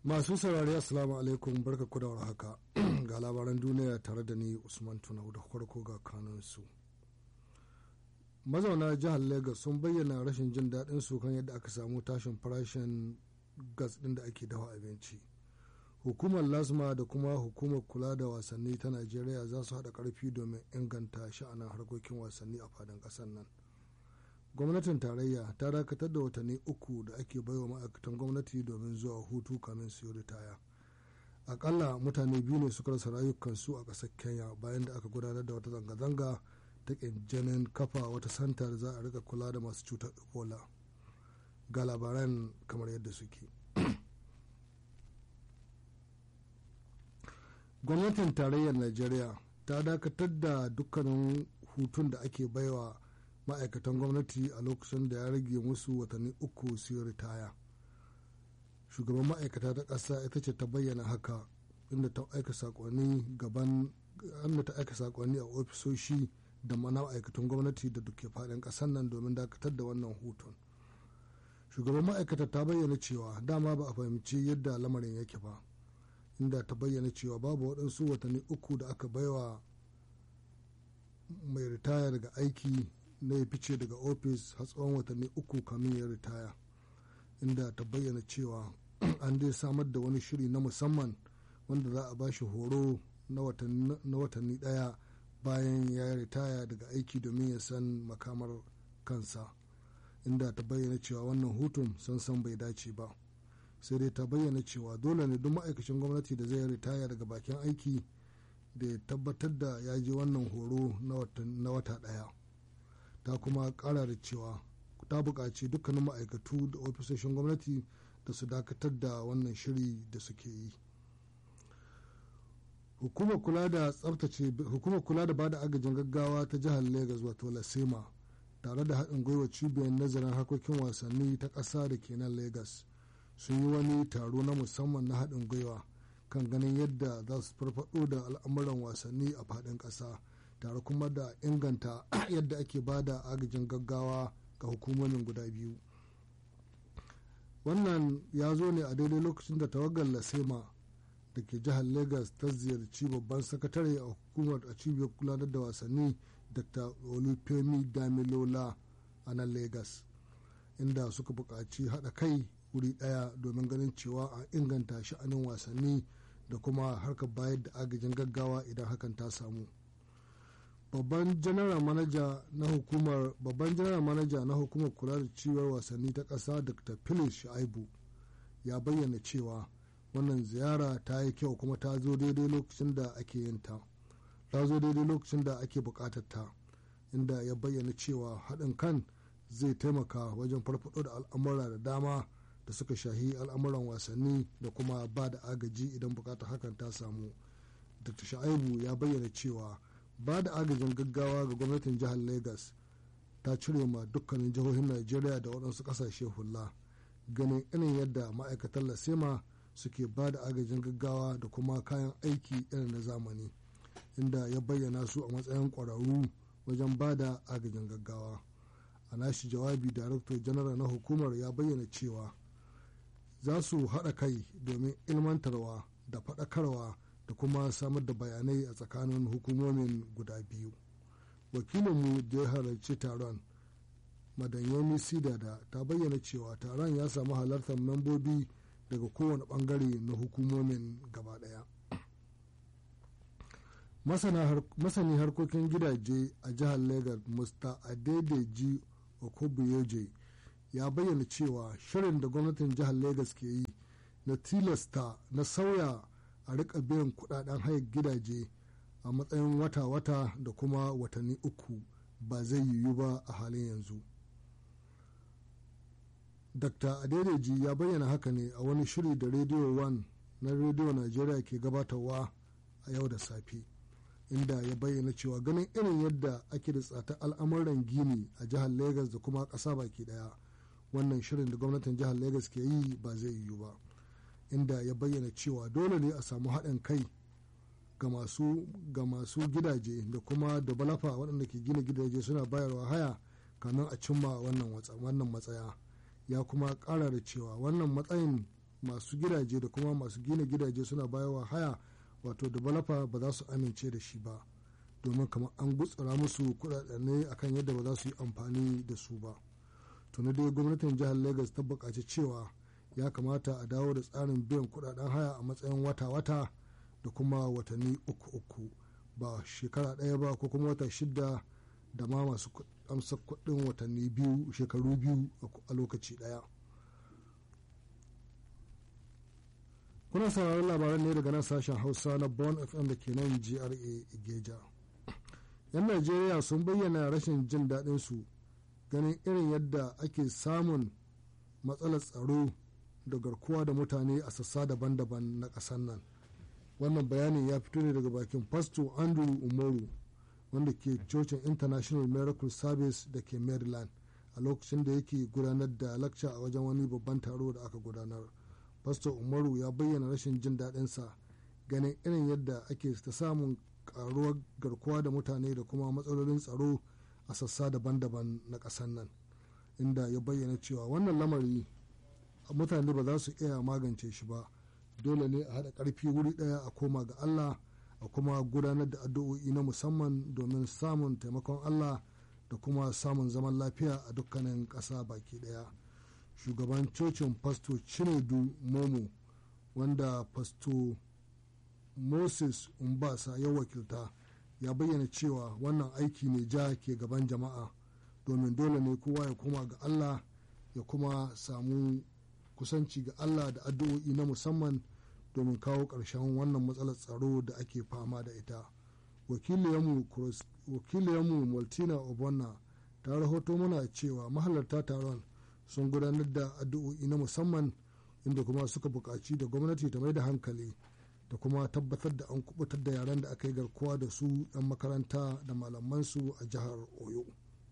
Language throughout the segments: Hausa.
Masu saurari Assalamu alaikum barka ku da haka ga labaran duniya tare da ni Usman Tunau da farko ga kanunsu. Mazauna jihar Lagos sun bayyana rashin jin daɗin su kan yadda aka samu tashin farashin gas ɗin da ake dafa abinci. Hukumar Lasma da kuma hukumar kula da wasanni ta Najeriya za su haɗa ƙarfi domin inganta sha'anin harkokin wasanni a fadin ƙasar nan. gwamnatin tarayya ta dakatar da watanni uku da ake baiwa ma'aikatan gwamnati domin zuwa hutu kamin su yi ritaya akalla mutane biyu ne suka rasa rayukansu a ƙasar kenya bayan da aka gudanar da wata zanga-zanga ta ƙinjinin kafa wata santa da za a rika kula da masu cutar ebola ga labaran kamar yadda suke gwamnatin tarayyar najeriya ta dakatar da dukkanin hutun da ake baiwa ma'aikatan gwamnati a lokacin da ya rage musu watanni uku su ritaya shugaban ma'aikata ta ƙasa ita ce ta bayyana haka inda ta aika sakonni gaban inda ta aika sakonni a ofisoshi da mana ma'aikatan gwamnati da duke faɗin ƙasar nan domin dakatar da wannan hutun shugaban ma'aikata ta bayyana cewa dama ba a fahimci yadda lamarin yake ba inda ta bayyana cewa babu waɗansu watanni uku da aka baiwa mai ritaya daga aiki na ya fice daga ofis har tsawon watanni uku kamin ya ritaya inda ta bayyana cewa an dai samar da wani shiri na musamman wanda za a bashi horo na watanni daya bayan ya ritaya daga aiki domin ya san makamar kansa inda ta bayyana cewa wannan hutun sansan bai dace ba sai dai ta bayyana cewa dole ne duk ma'aikacin gwamnati da zai ritaya daga bakin aiki da ya tabbatar da ya je wannan horo na wata daya ta kuma kara da cewa ta buƙaci dukkanin ma'aikatu da ofisoshin gwamnati da su dakatar da wannan shiri da suke yi hukumar kula da tsabtace hukumar kula da bada agajin gaggawa ta jihar lagos wato lasema tare da haɗin gwiwa cibiyar nazarin harkokin wasanni ta ƙasa da ke nan lagos sun yi wani taro na musamman na haɗin gwiwa kan ganin yadda za su farfaɗo da al'amuran wasanni a faɗin ƙasa tare kuma da inganta yadda ake ba da agajin gaggawa ga hukumomin guda biyu wannan ya zo ne a daidai lokacin da tawagar lasema da ke jihar lagos ta ziyarci babban sakatare a hukumar a cibiyar gudanar da wasanni dr olufemi damilola a nan lagos inda suka buƙaci haɗa kai wuri ɗaya domin ganin cewa a inganta sha'anin wasanni da kuma harkar bayar da agajin gaggawa idan hakan ta samu. babban general manaja na hukumar babban general manaja na hukumar kula da ciwon wasanni ta ƙasa dr phyllis shaibu ya bayyana cewa wannan ziyara ta yi kyau kuma ta zo daidai lokacin da ake yin ta ta zo daidai lokacin da ake buƙatar ta inda ya bayyana cewa haɗin kan zai taimaka wajen farfaɗo da al'amura da dama da suka shahi al'amuran wasanni da kuma ba da agaji idan buƙatar hakan ta samu dr shaibu ya bayyana cewa ba da agajin gaggawa ga gwamnatin jihar lagos ta cire ma dukkanin jihohin najeriya da waɗansu ƙasashe hula ganin irin yadda ma'aikatan lasema suke ba da agajin gaggawa da kuma kayan aiki irin na zamani inda ya bayyana su a matsayin ƙwararru wajen ba da agajin gaggawa a nashi jawabi darakto janaral na hukumar ya bayyana cewa za su haɗa kai domin ilmantarwa da faɗakarwa da kuma samar da bayanai a tsakanin hukumomin guda biyu wakilinmu da ya halarci taron madanyomi sidada ta bayyana cewa taron ya samu halartar membobi daga kowane bangare na hukumomin gaba daya masani harkokin gidaje a jihar lagos mr adedeji okobuyeje ya bayyana cewa shirin da gwamnatin jihar lagos ke yi na tilasta na sauya a rika biyan kudaden hayar gidaje a matsayin wata-wata da kuma watanni uku ba zai yiwu ba a halin yanzu dr adedeji ya bayyana haka ne a wani shiri da radio 1 na radio nigeria ke gabatarwa a yau da safe inda ya bayyana cewa ganin irin yadda ake da tsata al'amuran gini a jihar lagos da kuma ƙasa baki daya wannan shirin da gwamnatin jihar lagos ke yi ba zai yiwu ba inda ya bayyana cewa dole ne a samu haɗin kai ga masu ga masu gidaje da kuma da balafa waɗanda ke gina gidaje suna bayarwa haya kamin a cimma wannan matsaya ya kuma ƙara da cewa wannan matsayin masu gidaje da kuma masu gina gidaje suna bayawa haya wato developer ba za su amince da shi ba domin kamar an gutsura musu kuɗaɗe akan yadda ba za su yi amfani da su ba tuni dai gwamnatin jihar lagos ta buƙaci cewa ya kamata a dawo da tsarin biyan kuɗaɗen haya a matsayin wata-wata da kuma watanni uku-uku ba shekara ɗaya ba ko kuma wata shida da ma masu amsa kuɗin watanni biyu shekaru biyu a lokaci ɗaya kuna sauraron labaran ne daga nan sashen hausa na bon fm da ke nan gra geja yan najeriya sun bayyana rashin jin daɗin su ganin irin yadda ake samun matsalar tsaro da garkuwa da mutane a sassa daban-daban na ƙasar nan wannan bayanin ya fito ne daga bakin pasto andrew umaru wanda ke cocin international miracle service da ke maryland a lokacin da yake gudanar da lakca a wajen wani babban taro da aka gudanar pasto umaru ya bayyana rashin jin daɗinsa ganin irin yadda ake ta samun karuwar garkuwa da mutane da kuma matsalolin tsaro a sassa daban-daban na ƙasar nan inda ya bayyana cewa wannan lamari mutane ba za su iya magance shi ba dole ne a haɗa ƙarfi wuri ɗaya a koma ga allah a kuma gudanar da addu'o'i na musamman domin samun taimakon allah da kuma samun zaman lafiya a dukkanin ƙasa baki ɗaya shugaban cocin fasto chinedu momo wanda fasto moses umbasa ya wakilta ya bayyana cewa wannan aiki ne ja ke gaban jama'a domin dole ne kowa ya koma ga allah ya kuma samu kusanci ga allah da addu'o'i na musamman domin kawo ƙarshen wannan matsalar tsaro da ake fama da ita wakiliyarmu maltina obonna ta rahoto mana cewa mahalarta taron sun gudanar da addu'o'i na musamman inda kuma suka buƙaci da gwamnati ta mai da hankali da kuma tabbatar da an kubutar da yaran da aka yi garkuwa da su 'yan makaranta da malamansu a jihar oyo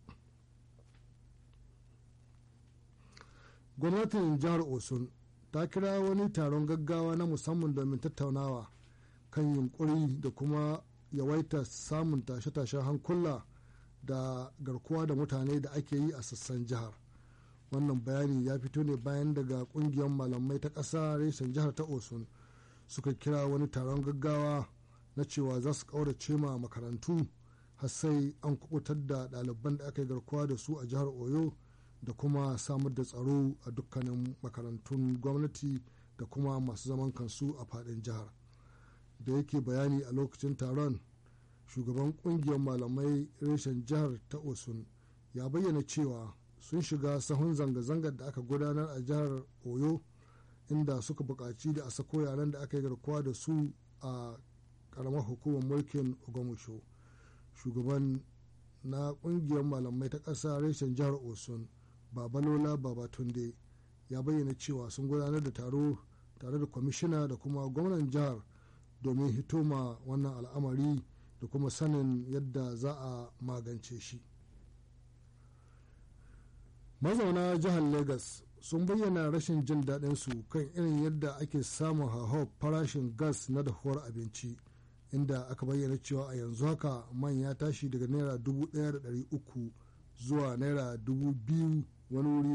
gwamnatin jihar osun ta kira wani taron gaggawa na musamman domin tattaunawa kan yunkuri da kuma yawaita samun tashe-tashen hankula da garkuwa da mutane da ake yi a sassan jihar wannan bayani ya fito ne bayan daga kungiyar malamai ta ƙasa reshen jihar ta osun suka kira wani taron gaggawa na cewa za su ƙaurace ma makarantu har sai an kubutar da ɗaliban da aka yi garkuwa da su a jihar oyo da kuma samar da tsaro a dukkanin makarantun gwamnati da kuma masu zaman kansu a faɗin jihar da yake bayani a lokacin taron shugaban kungiyar malamai reshen jihar ta osun ya bayyana cewa sun shiga sahun zanga-zangar da aka gudanar a jihar oyo inda suka buƙaci da a sako yaren da aka yi garkuwa da su a ƙaramar hukumar mulkin ogomusho shugaban na ƙungiyar malamai ta ƙasa reshen jihar osun babalola babatunde ya bayyana cewa sun gudanar da taro tare da kwamishina da kuma gwamnan jihar domin hitoma wannan al'amari da kuma sanin yadda za a magance shi mazauna jihar lagos sun bayyana rashin jin daɗin su kan irin yadda ake samun hauhawar farashin gas na dahuwar abinci inda aka bayyana cewa a yanzu haka man ya tashi daga naira 1,300 zuwa naira 2,000 wani wuri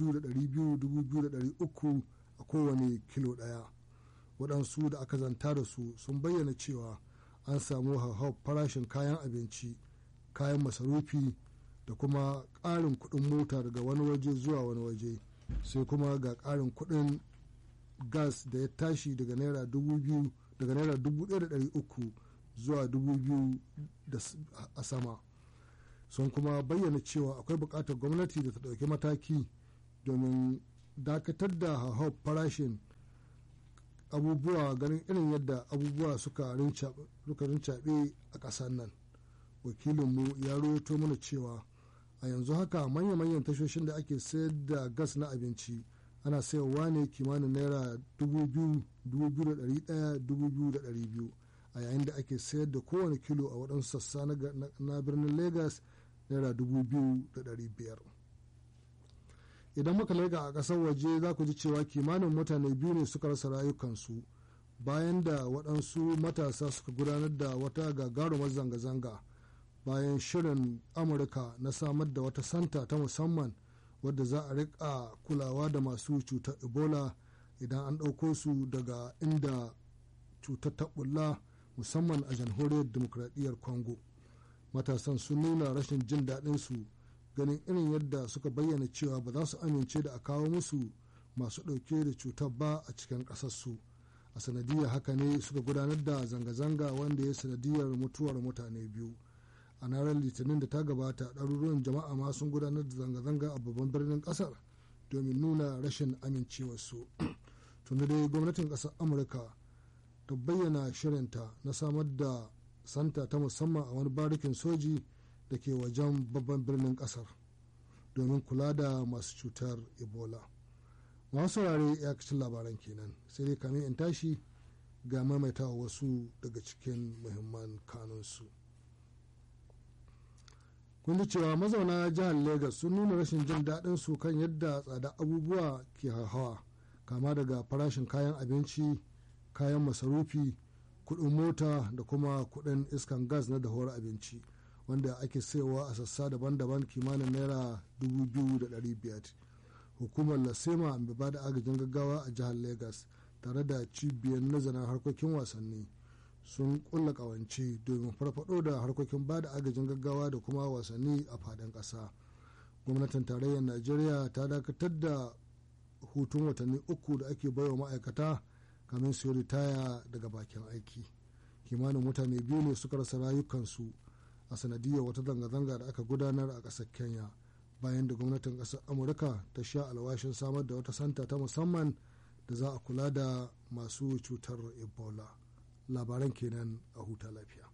2,200 a kowane kilo ɗaya waɗansu da aka zanta da su sun bayyana cewa an samu hauhawar farashin kayan abinci kayan masarufi da kuma ƙarin kuɗin mota daga wani waje zuwa wani waje sai kuma ga ƙarin kuɗin gas da ya tashi daga naira dubu daga naira dubu ɗaya da ɗari uku zuwa dubu biyu a sama sun kuma bayyana cewa akwai buƙatar gwamnati da ta ɗauki mataki domin dakatar da hauhawar farashin abubuwa ganin irin yadda abubuwa suka rincaɓe a ƙasar nan wakilinmu ya rawaito mana cewa a yanzu haka manya-manyan tashoshin da ake sayar da gas na abinci ana sayarwa ne kimanin naira 2,100 a yayin da ake sayar da kowane kilo a waɗansu sassa na birnin lagos naira 2,500 idan muka lega a ƙasar waje za ku ji cewa kimanin mutane biyu ne suka rasa rayukansu bayan da waɗansu matasa suka gudanar da wata gagarumar zanga-zanga bayan shirin amurka na samar da wata santa ta musamman wadda za a rika kulawa da masu cutar ebola idan an ɗauko su daga inda cutar ta bulla musamman a jamhuriyar demokradiyyar congo matasan sun nuna rashin jin daɗin su ganin irin yadda suka bayyana cewa ba za su amince da a kawo musu masu ɗauke da cutar ba a cikin ƙasarsu a sanadiyar haka ne suka gudanar da zanga-zanga wanda ya sanadiyar mutuwar mutane biyu a ranar litinin da ta gabata ɗaruruwan jama'a ma sun gudanar da zanga-zanga a babban birnin ƙasar domin nuna rashin amincewarsu tunda dai gwamnatin ƙasar amurka ta bayyana shirinta na samar da santa ta musamman a wani barikin soji da ke wajen babban birnin ƙasar domin kula da masu cutar ebola masu saurare ya kacin labaran kenan sai dai kamin in tashi ga maimaitawa wasu daga cikin muhimman kanunsu kun ji cewa mazauna jihar lagos sun nuna rashin jin daɗin su kan yadda tsada abubuwa ke hawa kama daga farashin kayan abinci kayan masarufi kuɗin mota da kuma kuɗin iskan gas na dahuwar abinci wanda ake sayowa a sassa daban-daban kimanin naira 2,500 hukumar lasema mai ba da agajin gaggawa a jihar lagos tare da cibiyar nazarin harkokin wasanni sun kulla kawance domin farfado da harkokin ba da agajin gaggawa da kuma wasanni a fadin ƙasa gwamnatin tarayyar najeriya ta dakatar da hutun watanni uku da ake baiwa ma'aikata kamin su ritaya daga bakin aiki kimanin mutane biyu ne suka rasa rayukansu a sanadiyar wata zanga-zanga da aka gudanar a ƙasar kenya bayan da gwamnatin ƙasar amurka ta sha alwashin samar da wata santa ta musamman da za a kula da masu cutar ebola labaran kenan a huta lafiya